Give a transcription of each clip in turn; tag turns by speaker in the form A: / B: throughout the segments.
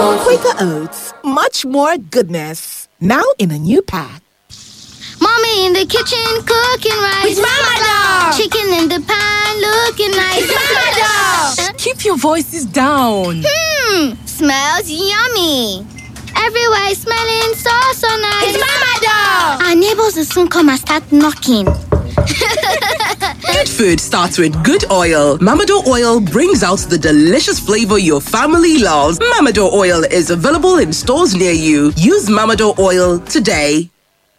A: Oats.
B: Quaker Oats, much more goodness. Now in a new pack.
C: Mommy in the kitchen cooking rice.
A: It's Mama Dog.
C: Chicken in the pan looking nice.
A: It's Mama Dog.
D: Keep your voices down.
C: Hmm, smells yummy. Everywhere is smelling so so nice.
A: It's Mama Dog.
C: Our neighbors will soon come and start knocking.
E: Good food starts with good oil. Mamado oil brings out the delicious flavor your family loves. Mamado oil is available in stores near you. Use Mamado oil today.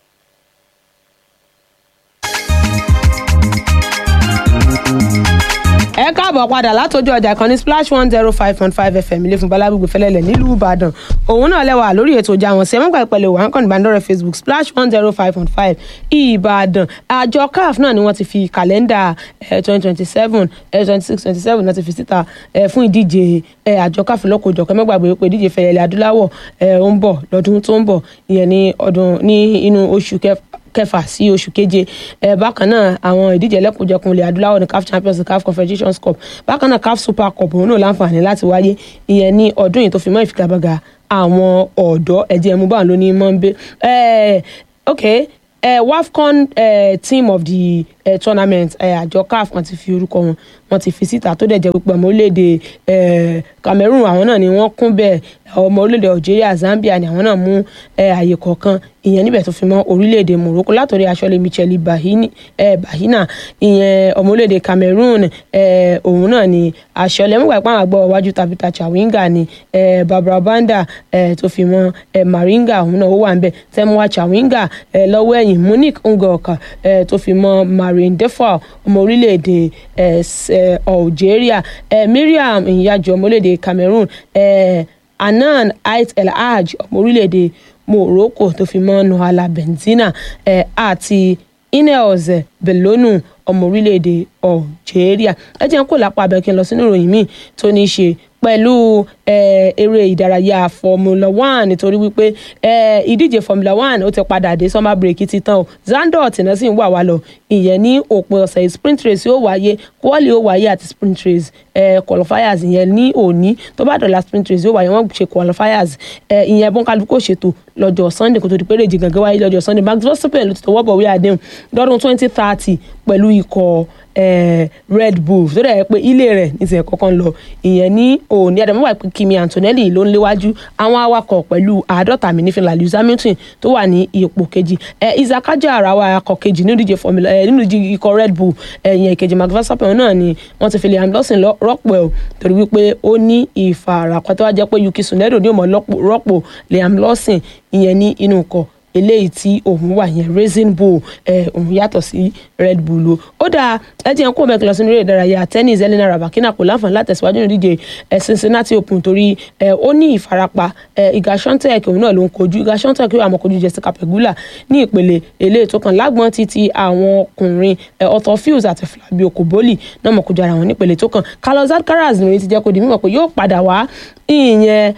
F: ẹ káàbọ̀ padà látọjú ọjà ìkànnì splash one zero five point five fm ilé fún balárùgbé fẹlẹ́lẹ̀ nílùú ìbàdàn òun náà lẹ́wà lórí ètò ìjà wọn sí ẹ mọ́gbà ìpẹ̀lẹ̀ wà ń kàn ìbánidọ́rẹ̀ facebook splash one zero five point five ìbàdàn àjọ caf náà ni wọ́n ti fi kàlẹ́ndà twenty twenty seven twenty six twenty seven náà ti fi síta eh, fún ìdíje eh, àjọ caf lọ́kọ̀ọ́jọ̀kọ́ ẹ mọ́gbàgbé pé ìdíje fẹ̀yẹ̀lẹ̀ adúláwọ̀ eh, ó ń bọ̀ lọ́dún tó ń bọ̀ ìyẹn ní ọdún ní inú oṣù kẹfà kẹfà sí oṣù keje ẹ bákan náà àwọn ìdíje ẹlẹ́kùnjẹkùn ilẹ̀ adúláwọ̀ ní caf champions caf confederations cup bákan náà caf super cup òun náà láǹfààní láti wáyé ìyẹn ní ọdún yìí tó fi mọ́ ìfigagbága àwọn ọ̀dọ́ ẹ̀jẹ̀ ẹ̀mú báwọn ló ní mọ́ńbé ẹ̀ ok ẹ̀ wafcon ẹ̀ team of the ẹ̀ tournament ẹ̀ àjọ caf kan ti fi orúkọ wọn wọn ti fi síta tó dẹ̀ jẹ́ pípẹ́ ọmọ orílẹ̀-èdè ẹ̀ cameroon àwọn náà ni wọ́n kún bẹ́ẹ̀ ọmọ orílẹ̀-èdè algeria zambia ni àwọn náà mú ẹ̀ àyè kọ̀ọ̀kan ìyẹn níbẹ̀ tó fi mọ́ orílẹ̀-èdè morocco látòrí aṣọ́lé michel bahini ẹ̀ bahina ìyẹn ọmọ orílẹ̀-èdè cameroon ẹ̀ òun náà ni aṣọ́lé mọ̀gbà ìpá àwọn àgbọ̀ iwájú tabita chawinga ni ẹ̀ barbara banda ẹ̀ tó fi mọ́ ẹ̀ maringa òun náà ó wà ń bẹ̀ tẹ́muwa chawinga ẹ̀ lọ́wọ́ ẹ̀yìn monique ngoka ẹ̀ tó fi mọ́ marin defal ọmọ orílẹ̀-èdè ẹ̀ ẹ̀ algeria ẹ̀ miriam ìyájọ́ ọmọ orílẹ̀-èdè cameroon ẹ̀ anan ait el hajj ọmọ orílẹ̀-èdè morocco tó fi mọ́ nohala benzina ẹ̀ àti ineos belonu ọmọ orílẹ̀-èdè algeria ẹ jẹ́ n kó lápá abẹ́ kí n lọ sínú ìròyìn míì tó ní í ṣe pẹ̀lú eh, eré ìdárayá formula one nítorí wípé eh, ìdíje formula one ó ti padà dé summer break ti tán o zandot náà sì ń wà wá lọ ìyẹn ní òpin ọ̀sẹ̀ yìí sprint race yóò wáyé quali yóò wáyé àti sprint race eh, qualifiers ìyẹn ní òní tó bá dọ̀la sprint race yóò wáyé wọ́n ṣe qualifiers eh, ìyẹn bọ́ńkálukú kò ṣètò lọ́jọ́ sunday kó tó di pé rèjì gangan wáyé lọ́jọ́ sunday max verstappen ló ti tọwọ́ bọ̀wé àdéhùn lọ́dún twenty thirty pẹ̀lú ikọ̀ eh, red bull tó dẹ̀ pé ilé rẹ̀ ní tiẹ̀ kọ́kọ́ ń lọ ìyẹn ní òní àdàmú wà pé kimi antonelli ló ń léwájú àwọn awakọ̀ pẹ̀lú àádọ́ta mi ní finland lewis hamilton tó wà ní ipò kejì eh, isaac ajara wa akọ̀ kejì nínú ìdíje formula eh, nínú ìdíje ikọ̀ red bull ìyẹn ìkejì max verstappen náà ni wọ́n ti fi liam lawson rọ́pò ẹ̀ torí wípé ó ní ìfarapa tó wá jẹ́ pé yuki tsunoda ní òmò rọ́pò liam lawson ìyẹn ní inú ikọ̀ eléyìí tí òun wà yẹn racing bull ẹ òun yàtọ̀ sí red bull o ó dáa ẹ jẹ́ kó mẹ́kìlọ́ sínú eré ìdárayá tennis elena rabakina kò láǹfààní látẹ̀síwájú nínú ìdíje ẹ cincinnati open torí ẹ ó ní ìfarapa ẹ iga shantek òun náà ló ń kojú iga shantek yóò àmọ́ kojú jessica pegula ní ìpele eléyìí tó kàn lágbọ́n títí àwọn ọkùnrin ẹ otto fields àti flavio koboli náà mọ̀ kojú ara wọn nípele tó kàn carlos alcaraz nìyẹn ti jẹ́ kó di mímọ̀ pé yóò padà wá ìyẹn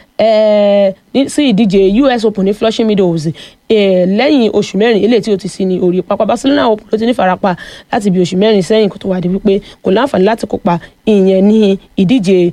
F: ẹ sí ìdíje us open ní flushing meadows lẹ́yìn oṣù mẹ́rin eléyìí tí ó ti sí ní orí pápá barcelona open ló ti ní farapa láti bí oṣù mẹ́rin sẹ́yìn kó tó wá di wípé kò láǹfààní láti kópa ìyẹn ní ìdíje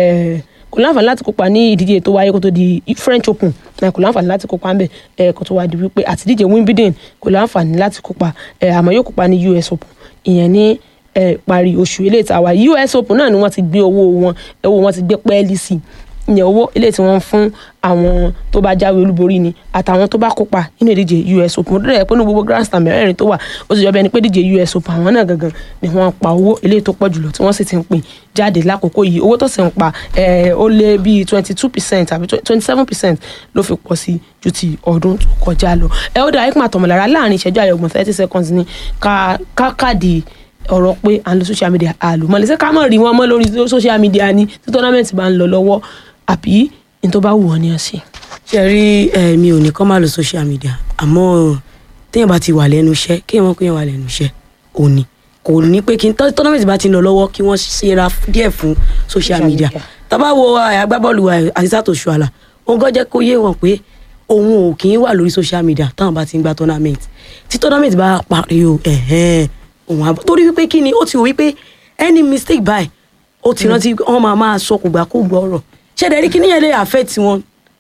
F: kò láǹfààní láti kópa ní ìdíje tó wáyé kó tó di french open kò láǹfààní láti kópa ńbẹ kó tó wá di wípé àti ìdíje wimbledon kò láǹfààní láti kópa àmọ́ yóò kópa ní us open ìyẹn ní parí oṣù eléyìí tí a wà us open náà ni wọ́n ti gbé owó wọn owó wọn ti gbé pẹ́ẹ́lí sí i ìyẹn owó eléyìí tí wọ́n ń fún àwọn tó bá jáwé olúborí ni àtàwọn tó bá kópa nínú ìdíje us open ó dẹ̀ pé ní gbogbo grand slam mẹ́rẹ̀ẹ̀rin tó wà ó sì jọ bí ẹni pé ìdíje us open àwọn náà gangan ni wọ́n pa owó eléyìí tó pọ̀ jùlọ tí wọ́n sì ti ń pín jáde lákòókò yìí owó tó sì ń pa ó lé bíi twenty two percent àbí twenty seven percent ló fi pọ̀ sí ju ti ọdún tó kọjá lọ ẹ ó dá ikú àtọmọlára láàrin ìṣẹ́jú àyọ̀gbọ̀n thirty seconds ní káàkàdì ọ̀rọ̀ pé à ń lo social media àlùmọ́lẹ̀ ṣé ká mọ̀ rí wọn mọ́ lórí social media ni tí tournament bá ń lọ lọ́wọ́ àbí ní tó bá wù ọ́ ní ọ̀sẹ̀.
G: ṣe rí mi ò ní kọ́ máa lo social media àmọ́ téèyàn bá ti wà lẹ́nu iṣẹ́ kéèyàn mọ̀ pé èèyàn wà lẹ́nu iṣẹ́ òní kò ní pé kí n tournament bá ti ń lọ lọ́wọ́ kí wọ́n ṣera díẹ̀ fún social media tábà wo agbábọ́ọ̀lù àtisàtò ṣùàlà òun gan jẹ́ kó yé wọn pé òun ò kì í wà lórí social media táwọn bá ti ń gba tournament tí tournament bá parí o òun àbọ̀ torí wípé kí ni ó ti wò wípé any mistake by ó ti rántí wọn máa máa sọ kò gbà kó gbọ́ ọ̀rọ̀ ṣẹ̀dẹ̀ rí kíní yẹn lè affect wọn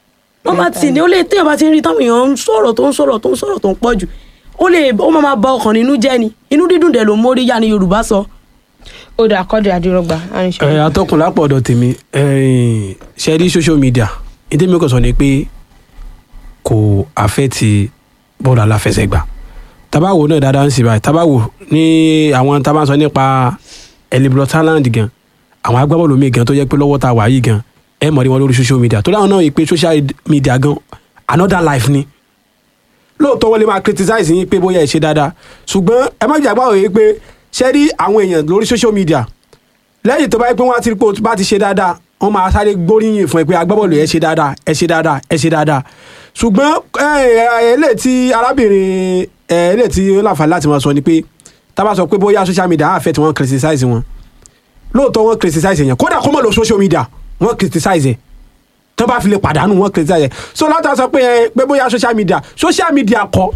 G: wọ́n bá ti ní ó lè téèyàn bá ti ń rí táwọn èèyàn ń sọ̀rọ̀ tó ń sọ̀rọ̀ tó ń sọ̀rọ̀ tó ń pọ̀ jù ó lè ó máa máa ba ọkàn nínú jẹ́ ni inú dídùn dẹ̀ ló mórí yá ni yorùbá sọ.
F: ó dà kọ́dọ̀ àdìrọ́gba àrùnṣe.
H: ẹ atọ́kùn lápò ọ̀dọ̀ tèmi ẹ, ṣe rí social media ní tèmi kò sọ ni pé kò àfẹ́ẹ̀tì bọ́ọ̀lù aláfẹsẹ̀gbá tabawo náà dáadáa ń sì báyìí tabawo ní àwọn tá a bá ń sọ nípa elibro talent gan àwọn agbábọ́ọ̀lù mi gan tó jẹ́ pé lọ́wọ́ tá a wà yìí gan ẹ mọ̀ ní wọn lórí social media tó dáhùn náà yìí pé social media gan another life ni lóòótọ́ wọ́n lè máa criticize yín pé bóyá ẹ ṣe dáadáa ṣùgbọ́n ẹ má jàgbá òye pé ṣé rí àwọn èèyàn lórí social media lẹ́yìn tó bá yẹ pé wọ́n á ti rí pé o bá ti ṣe dáadáa wọ́n máa sáré gbóríyìn fún ẹ pé agbábọ́ọ̀lù ẹ ṣe dáadáa ẹ ṣe dáadáa ẹ ṣe dáadáa ṣùgbọ́n eléyìí tí arábìnrin eléyìí tí ó láǹfààní láti máa sọ ni pé tá a bá sọ pé bóyá social media á fẹ́ tí wọ́n criticize wọn lóòótọ́ wọ́n criticize yẹn kódà kó mọ̀ lọ social media wọ́n criticize ẹ̀ tó bá fi lè pàdánù wọ́n criticize ẹ̀ so látà sọ pé ẹ pé bóyá social media social media kọ́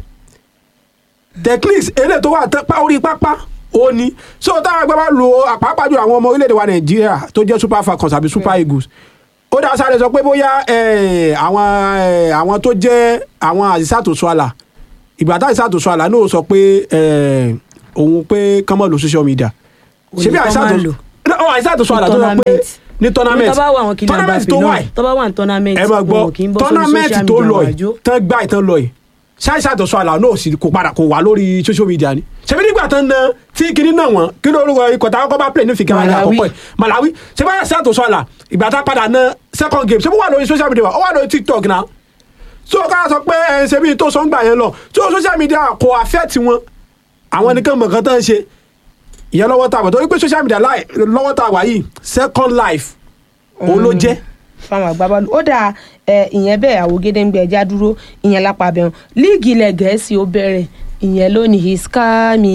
H: techniques eléyìí tó wà tán pa orí pápá ó ní so táwọn ẹgbẹ́ bá lo àpapàjù àwọn ọmọ orílẹ̀-èdè wa nàìjíríà tó jẹ́ super falcons àbí super eagles ó dá sáré sọ pé bóyá eh, àwọn eh, àwọn tó jẹ́ àwọn àzísàtò sọ́àlà ìgbà tá àzísàtò sọ́àlà náà sọ pé eh, òun pé kán mọ̀ lo social media ṣebí
G: Òní kán máa lò.
H: àzísàtò sọ́àlà tó sọ pé ní tournament
G: tó bá wà wọn kì í
H: tournament tó wà yìí
G: tó bá wà ní tournament
H: ẹ máa
G: wọn kì í
H: gbọ́
G: bọ́ sórí
H: tournament
G: social
H: tó
G: media
H: lọ
G: wájú.
H: yìí tán gbá ìtàn lọ yìí ṣáìṣà tó sọ àlà náà sì kò padà kò wá lórí social media ni ṣebí nígbà tán na tí kinní náà wọn kí ló orúkọ ikọ̀ táwọn kọ́ bá play ní fìkẹ́ wáyé
F: Malawi.
H: àkọ́kọ́ ẹ̀ Malawi ṣebí wáyà ṣáà tó sọ àlà ìgbà tá padà na second game ṣebí wà lórí social media wa ó wà lórí TikTok náà so ká sọ pé ẹ ṣebí tó sọ ń gbà yẹn lọ so social media kò affect wọn àwọn nìkan mọ̀ nǹkan tán ń ṣe ìyẹn lọ́wọ́ tá a bọ̀ torí pé social media láì lọ́wọ́ tá a wà yìí second life òun ló jẹ́
F: fáwọn agbábọ́ọ̀lù ó dáa ẹ, ìyẹn bẹ́ẹ̀ àwògede ń gbé ẹja dúró ìyẹn lápá abẹ́hùn líìgì ilẹ̀ gẹ̀ẹ́sì ó bẹ̀rẹ̀ ìyẹn lónìí iskami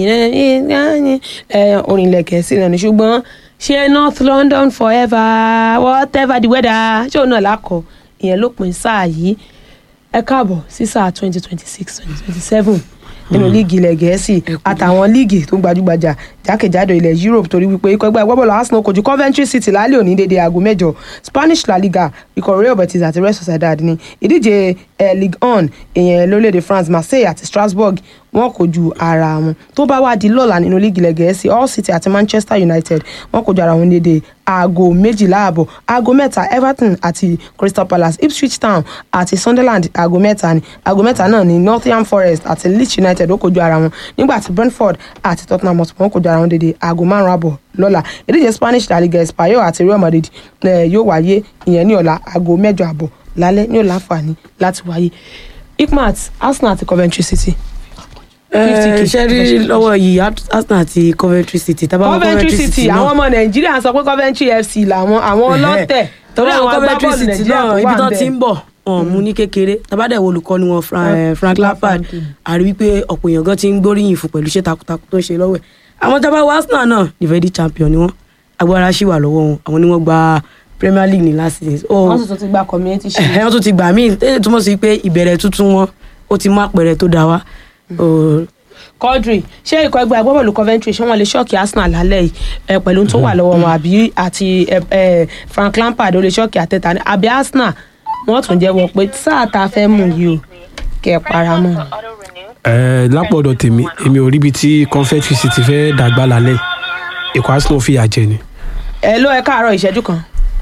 F: orin ilẹ̀ gẹ̀ẹ́sì náà ni ṣùgbọ́n ṣé north london forever whatever the weather ṣé òun náà lákọ̀ ìyẹn ló pin sáà yìí ẹ káàbọ̀ sí sáà twenty twenty six twenty twenty seven nínú líìgì ilẹ̀ gẹ̀ẹ́sì àtàwọn líìgì tó gbajúgbajà jákèjádò ilẹ̀ europe torí wípé ikọ̀ ẹgbẹ́ agbábọ́ọ̀lù arsenal kojú coventry city lálẹ́ òní dédé aago mẹ́jọ spanish la liga ikọ̀ real betis àti real sociedad ní ìdíje eh, ligue 1 ìyẹn lórílẹ̀‐èdè france marseille àti strasbourg wọn kojú ara wọn tó bá wá di lọ́la nínú líìgì ilẹ̀ gẹ̀ẹ́sì all city àti manchester united wọn kojú ara wọn dédé aago méjìlá àbọ̀ aago mẹ́ta everton àti crystal palace ipswich town àti sunderland aago mẹ́ta ni aago mẹ́ta náà ni nottingham forest àti leeds united ó kojú ara wọn nígbà tí brentford àti tottenham hotspur wọn kojú ara wọn dédé aago márùn àbọ̀ lọ́la ìdíje spanish la liga espanyol àti real madrid eh, yóò wáyé ìyẹn ní ọ̀la aago mẹ́jọ àbọ̀ lálẹ́ ní ọ̀la àǹfààní láti wáyé ikmat arsenal àti coventry city. 50K.
G: ṣe rí lọ́wọ́ yìí arsenal àti coventry city tábà wọ
F: coventry city àwọn ọmọ nàìjíríà sọ pé coventry fc làwọn àwọn ọlọ́tẹ̀
G: torí àwọn coventry
F: agbábọ́ọ̀lù
G: city
F: Nàìjíríà
G: náà
F: tó
G: ibi
F: wà
G: tó
F: ńbẹ̀.
G: ti ń bọ̀ wọn mú ní kékeré tábàdẹ̀ wo olùkọ́ni wọn Fra- eh, frank lampard àrí wípé ọ̀pọ̀ èèyàn gan ti ń gbóríyìn fún pẹ̀lú iṣẹ́ takuntakun tó ń ṣe lọ́wọ́ ẹ̀ àwọn tábà wọ arsenal náà defending champion ni wọ́n agbára ṣì wà lọ́wọ́ wọn àwọn ni wọ́n gba premier league ní last season so
F: wọ́n sì tún ti gba community shield.
G: ẹ̀hẹ́ wọ́n tún ti gbà míì tẹ́lẹ̀ túmọ̀ sí pé ìbẹ̀rẹ̀ tuntun wọn ó ti mú àpẹẹrẹ tó dáa wá Oh,
F: Quadri ṣé ikọ̀ ẹgbẹ́ agbábọ́ọ̀lù Coventry ṣé wọ́n lè ṣọ́ọ̀kì Arsenal lálẹ́ yìí ẹ, pẹ̀lú tó wà lọ́wọ́ wọn àbí àti ẹ, ẹ, Frank Lampard ó lè ṣọ́ọ̀kì àtẹ̀tà ní àbí Arsenal wọ́n tún jẹ́wọ́ pé sáà tá a fẹ́ mú yìí o kẹ́ ẹ para mọ́ ni.
H: ẹ lápò ọ̀dọ̀ tèmi èmi ò ríbi tí Coventry City fẹ́ dàgbà lálẹ́ ikọ̀ Arsenal fìyà jẹ ni.
F: ẹ ló ẹ káàárọ̀ ìṣẹ́jú kan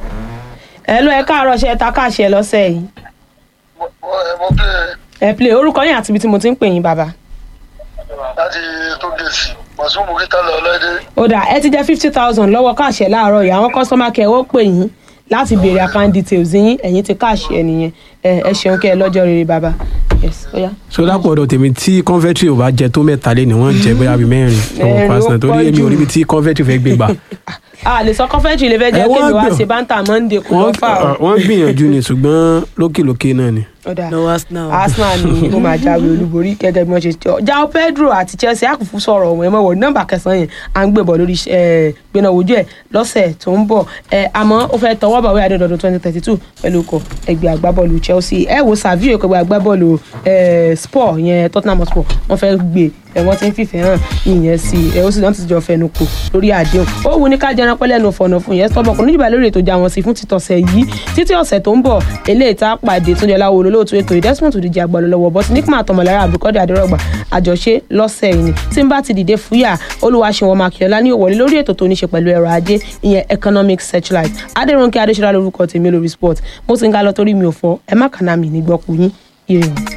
F: ẹ ló ẹ káàárọ̀ ṣe ẹ ta káàṣì ẹ lọ́sẹ̀ yìí
I: mo mo play
F: ẹ play orúkọ yín àti ibi tí mo ti ń pè yín bàbá.
I: láti tó gèsì mọ̀sùn mùkítà lọ lọ́dẹ.
F: ó dà ẹ ti jẹ́ fifty thousand lọ́wọ́ káàṣì ẹ láàárọ̀ yìí àwọn customer care ó pè yín láti béèrè account details yín ẹ̀yin ti káàṣì ẹ nìyẹn ẹ ẹ ṣeun kẹ́ ẹ lọ́jọ́ rere bàbá yes ó yá.
H: so lápò ọ̀dọ̀ tèmi tí Coventry ò bá jẹ tó mẹ́ta lé ni wọ́n jẹ bóyá bíi mẹ́rin lọ́wọ́
F: Mẹ́rin ó
H: Arsenal torí
F: pọ̀
H: èmi
F: jù.
H: ò ríbi tí Coventry fẹ́ gbé gbà.
F: a lè sọ Coventry lè fẹ́ jẹ́
H: Ẹ,
F: kí
H: wọ́n
F: mi wá
H: gbìyànjú.
F: ṣe báńtà monday kò
H: wọ́n
F: lọ́ fà ó.
H: wọ́n gbìyànjú ni ṣùgbọ́n lókèlókè náà ni.
F: ó dà
G: lọ́wọ́ arsenal
F: Arsenal ni ó máa jáwé olúborí gẹ́gẹ́ bí wọ́n ṣe jọ João Pedro àti Chelsea àkùfù sọ̀rọ̀ ọ̀hún ẹ̀ mọ̀ wọ̀ nọ́mbà kẹsàn-án yẹn à ń gbébọ̀ lórí eh, gbéná wojú ẹ̀ lọ́sẹ̀ tó ń bọ̀ ẹ àmọ́ ó fẹ́ tọwọ́ bàwé adédọ̀dún twenty thirty two pẹ̀lú ikọ̀ ẹgbẹ́ agbábọ́ọ̀lù Chelsea ẹ wo Savio ẹgbẹ́ agbábọ́ọ̀lù ẹ Sport yẹn Tottenham Hotspur wọ́n fẹ́ gbé ẹ wọ́n ti ń fìfẹ́ hàn ìyẹn sí ẹ ó sì náà ti jọ fẹnu kò lórí àdéhùn ó wù ní ká jẹran pẹ́ lẹ́nu fọ̀nà fún yẹn stọ́bọ̀ kò níjìbá lórí ètò ìjà wọn sí fún títọ̀sẹ̀ yìí títí ọ̀sẹ̀ tó ń bọ̀ eléyìí tá a pàdé tó jẹ́ láwo olólóòtú ètò ìdẹ́sùmọ̀tò díje àgbàlọ́ lọ́wọ́ bọ́sí nípìnlẹ̀ àtọmọ̀lára àbíkọ́dé àdérọ́gbà àjọṣe lọ́sẹ̀ yìí ni tí n bá ti dìde fúyà olúwaṣẹ́wọ̀n makíọ́lá ní òwòlé lórí ètò tó ní ṣe pẹ̀lú ẹ̀rọ ajé ìyẹn economic searchlight adérónkè adéṣọlá lórúkọ tèmi lórí sport mo ti ń ga lọ torí mi ò fọ ẹ má kàná mi nígbọ́kú yín ire o.